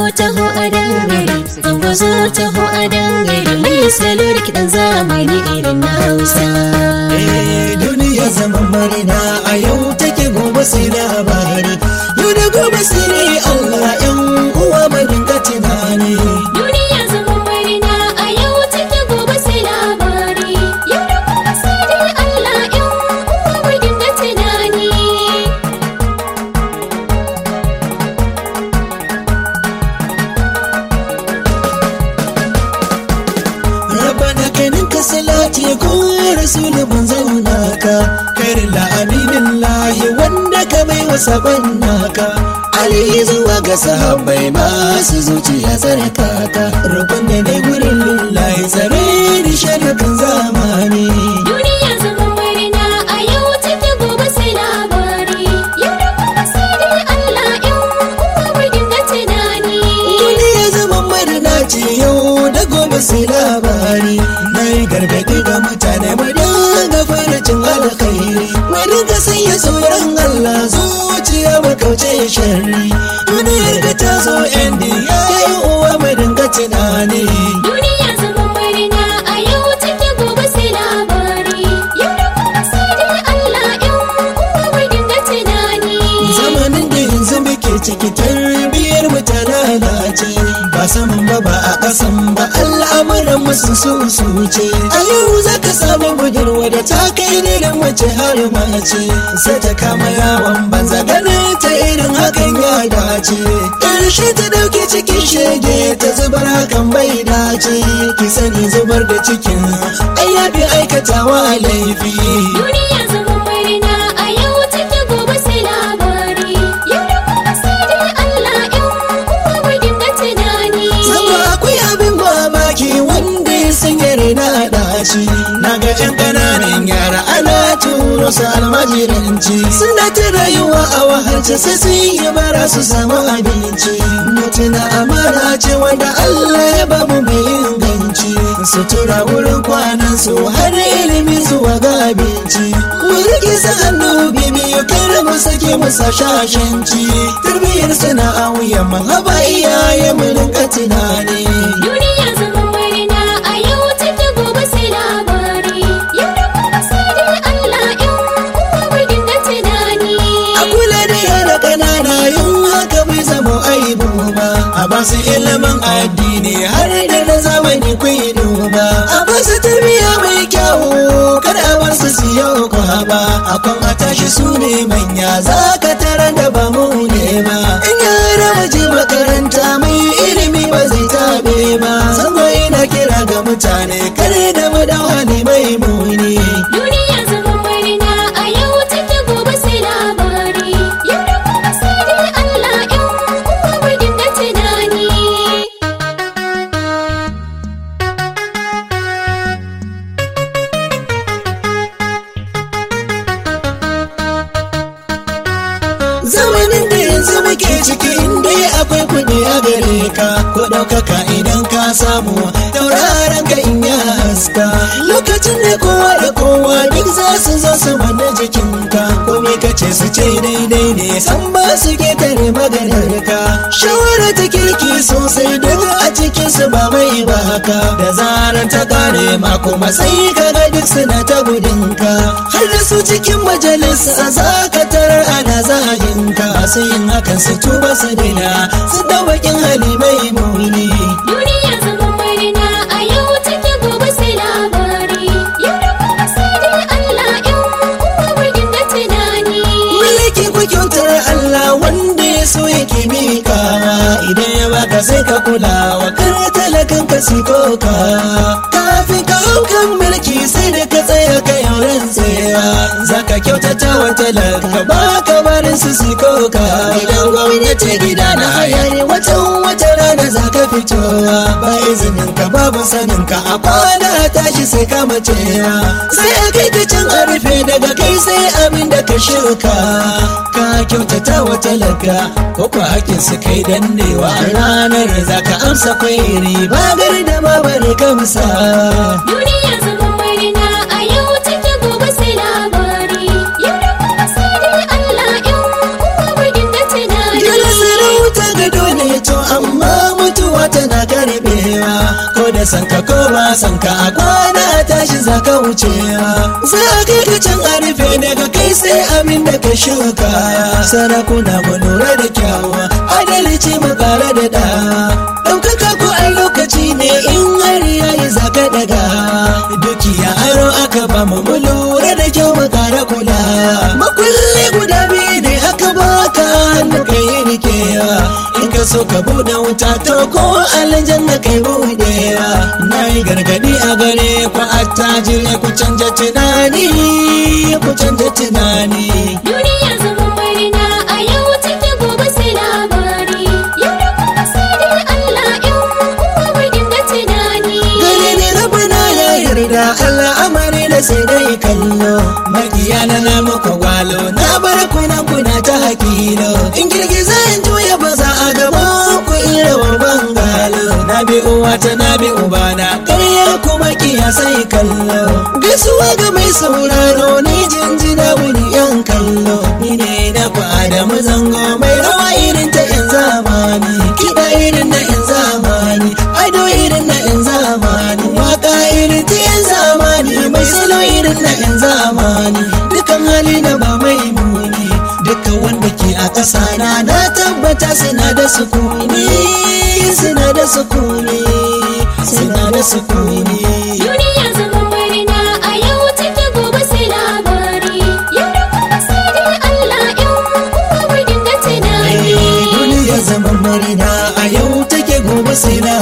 taho a dangare Ango zo taho a dangare Mai salo da kiɗan zamani irin na Hausa Eh, duniya zaman marina a yau take gobe sai labari yau da gobe sai ne Allah yan uwa mai dinga tunani Duniya zaman marina a yau take gobe sai labari Yau da gobe sai dai Allah in uwa mu dinga tunani Rabbana kanin ka salati ko rasul mun zauna ka karin la aminin lahi wanda ka bai wa sabon naka Ali zuwa ga sahabbai masu zuciya tsarka ka rukun da ne gurin lillahi tsare ni sharakan zamani Duniya zaman marina a yau take gobe sai labari Yau da gobe sai dai Allah in uwa mu dinga tunani Duniya zaman marina ce yau da gobe sai labari na yi gargaɗi ga mutane mu dinga farcin alkhairi mu dinga sanya tsoron Allah zuciya mu kauce sharri duniyar da ta zo yan ya yi uwa mu dinga tunani Duniya zaman marina a yau take gobe sai labari Yau da gobe sai dai Allah in uwa mu dinga tunani zamanin da yanzu muke ciki tarbiyyar mu ta lalace ba saman ba ba a kasan ba al'amuran musu su su ce a yau za ka samu budurwa da ta kai ne da mace har mace sai ta kama yawon banza ganin ta irin hakan ya dace ƙarshe ta dauke cikin shege ta zubar hakan bai dace ki sani zubar da cikin ai ya fi aikatawa laifi Duniya zaman marina a yau take gobe sai labari Yau da gobe sai dai Allah in uwa mu dinga tunani Sama akwai abin mamaki wanda ya sanya raina ɗaci Na ga 'yan ƙananan yara ana turo su almajiranci Suna ta rayuwa a wahalce sai sun yi bara su samu abinci Mutuna amara ce wanda Allah ya ba mu mai inganci Sutura wurin kwanan su har ilimi zuwa ga abinci Mu rike su hannu bibiyu kar mu sake masa shashanci Tarbiyyar suna a wuyan mu haba iyaye mu rinka tunani Duniya zaman marina a yau take gobe sai labari Yau da gobe sai dai Allah in uwa mu dinga tunani A kula da yara ƙanana yin haka bai zama aibu ba A ba su ilimin addini har da na zamani kwai duba A ba su tarbiyya mai kyau kar a bar su su yau ba A kwan a tashi su ne manya za ka tara da ba mu ne ba In yara waje makaranta mai ilimi ba zai tabe ba Zango ina kira ga mutane kare da mu da hali mai muni Duniya zaman marina a yau take gobe sai labari Yau da gobe sai dai Allah in uwa mu dinga tunani zamanin da yanzu muke ciki inda akwai kuɗi a gare ka ko ɗaukaka idan ka samu tauraron ka in ya haska lokacin da kowa da kowa duk za su zo su manna jikinka ko me ka ce su ce daidai ne san ba su ketare maganar ka shawara ta kirki sosai duk a cikin su ba mai ba haka da zarar ta kare ma kuma sai ka ga duk suna ta gudunka har da su cikin majalisa za ka tarar ana zagin ka sai yin hakan su tuba su daina su da bakin hali mai muni Duniya zaman marina a yau take gobe sai labari Yau da gobe sai dai Allah in uwa mu dinga tunani mulki ku kyautar Allah wanda ya so yake miƙawa idan ya baka sai ka kula wa kar talakan ka si koka kafin ka hau kan mulki sai da ka tsaya ka yauran tsaya zaka kyautata wa talaka ba ka barin su si koka idan gwamnati gida na haya ne watan wata rana za ka fitowa ba izinin ka babu sanin ka a kwana a tashi sai ka macewa sai a kai ka can a rufe daga kai sai abin da ka shuka ka kyautata wa talaka ko kwa hakin su kai dannewa ranar za ka amsa kwairi ba gari da ma bari kamsa Duniya zaman marina a yau take gobe sai labari Yau da gobe sai dai Allah in uwa mu dinga tunani Gila sarauta ga dole to amma san ka ko ba san ka a kwana tashi za ka wucewa za a kai ka can a rufe daga kai sai abin da ka shuka sarakuna mu lura da kyawa adalci mu kara da dawa ɗaukaka ko a lokaci ne in har yayi za ka daga dukiya aro aka ba mu mu lura da kyau mu kara kula makulli guda biyu ne aka baka hannu ka yi rikewa in ka so ka buɗe wuta to ko aljanna kai buɗewa na yi gargadi a gare ku attajire ku canja tunani ku canja tunani Duniya zaman marina a yau take gobe sai labari. Yau da gobe sai dai Allah in uwa mu dinga tunani. gare ni rabana ya yarda al'amari da sai dai kallo makiya na na muku gwalo na bar kuna kuna ta hakilo in girgiza in juya ba za a gaba ku ira wa bangalo na bi uwa ta na bi ubana ƙarya kuma kiya sai kallo gaisuwa ga mai sauraro ni jinjina wani yan kallo ni ne na ku adamu zango mai rawa irin ta yan zamani kiɗa irin na yan zamani ado irin na yan zamani waka irin ta yan zamani mai salo irin na yan zamani dukan hali na ba mai muni duka wanda ke a ƙasa na na tabbata suna da sukuni suna da sukuni suna da sukuni Duniya zaman marina a yau take gobe sai labari. Yau da gobe sai dai Allah in uwa mu dinga tunani. duniya zaman marina a yau take gobe sai na